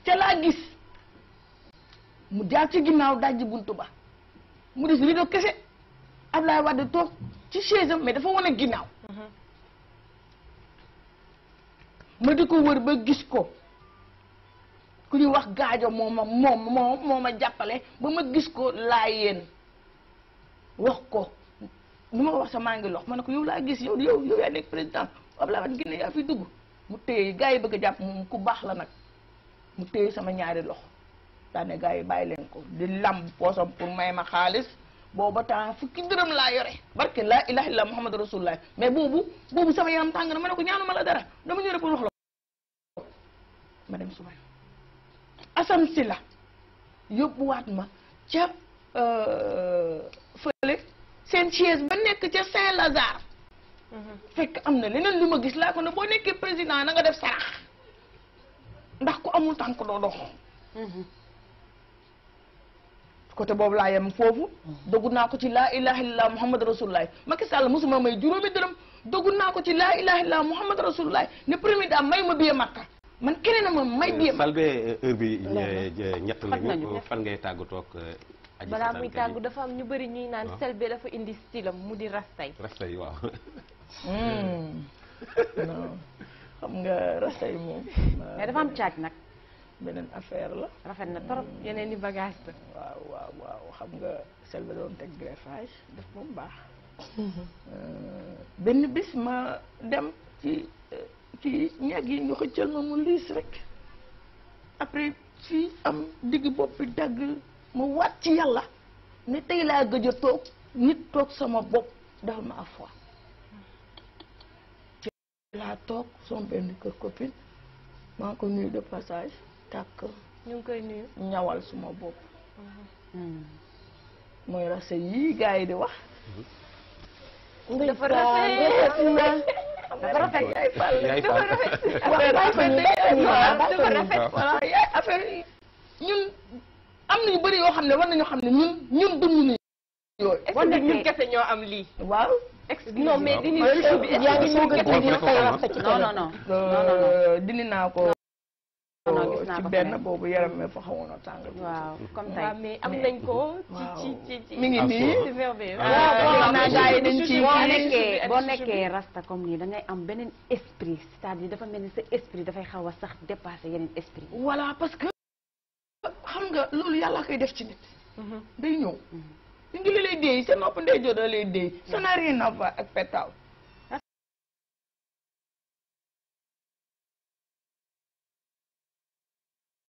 ca laa gis mu jaar ci ginnaaw dajji buntu ba mu des rido kese Ablaye Wade toog ci chaise am mais dafa wane ginnaaw ma di ko wër ba gis ko ku ñuy wax gaajo moo ma moom moo moo ma jàppale ba ma gis ko laa yéen wax ko nu ma ko wax sa maa ngi lox ma ne ko yow laa gis yow yow yow yaa nekk président Ablaye Wade Guinée yaa fi dugg mu téye gars yi bëgg a jàpp moom ku baax la nag mu téye sama ñaari loxo daane gars yi bàyyi leen ko di lamb poosam pour may ma xaalis booba temps fukki dërëm laa yore barke laa ilaha illallah muhammadu rasulullah mais boobu boobu sama yaram tàng na ma ne ko ñaanu ma la dara dama ñëw rek pour wax la ma dem suba asam si la yóbbuwaat ma ca fële seen chaise ba nekk ca Saint-Lazare fekk am na leneen lu ma gis laa ko ne boo nekkee président na nga def sarax ndax ku amul tànk doo dox côté boobu laa yem foofu dogu naa ko ci laa ilaha illallah muhammad rasulullah Macky Sall mosuma may juróomi dërëm dogu naa ko ci laa ilaha illallah muhammad rasulullah ne premier daa may ma biye makka man keneen a ma may biye makka Selbé heure bi ñett Xat nañu. lañu fan ngay tàggatoo ak aji balaa Sarr muy Kadi? tàggu dafa am ñu bëri ñuy naan waaw. Selbé dafa indi stylam mu di rastay rasta yi waaw Hmm. non xam nga rasta yi moom mais dafa am caaj nag beneen affaire la rafet na trop yeneen i bagage la waaw waaw waaw xam nga Selbé doon teg greffage def moom baax benn bis ma dem ci euh, ci ñag yi ñu xëccal ma mu liis rek après fii am digg bopp bi dagg ma waat ci yàlla ne tey laa gëj a toog nit toog sama bopp dafa ma foi ci laa toog sama benn kër copine maa ngi ko nuyu de passage tàkk ñu ngi koy nuyu ñawal suma bopp mooy rase yii gars yi di wax dafa rafet dafa rafet yaay fàll yaay dafa Fall. rafet Affaire affaire rafet rafet dafa dafa rafet. rafet voilà yaay affaire yi ñun am na yu bëri yoo xam ne war nañu xam ne ñun ñun dund ñu yooyu est-ce que ñun kese ñoo am lii waaw non mais waaw. dini Ouais, bi est-ce yaa que ngi ñun soog a kese dindi ñoo say ko rasta ci non non non non non non Euh, dindi naa ko Non, non, gis naa ci ko benn feneen. boobu yaram mi fa xawoon a tàng waaw comme waaw, tey mais am nañ ko ci waaw. ci ci ci mi ngi nii c'est merveilleux Ah, waaw naa gars yi dañ ci boo boo nekkee nekkee boo boo nekkee rasta comme nii da ngay am beneen esprit c'est-à-dire dafa mel ni sa esprit dafay xaw a sax dépasser yeneen esprit voilà parce que xam nga loolu yàlla koy def ci nit day ñëw li ngi li lay déey sa nopp ndey jot da lay déey ça n'a rien à voir ak pettaaw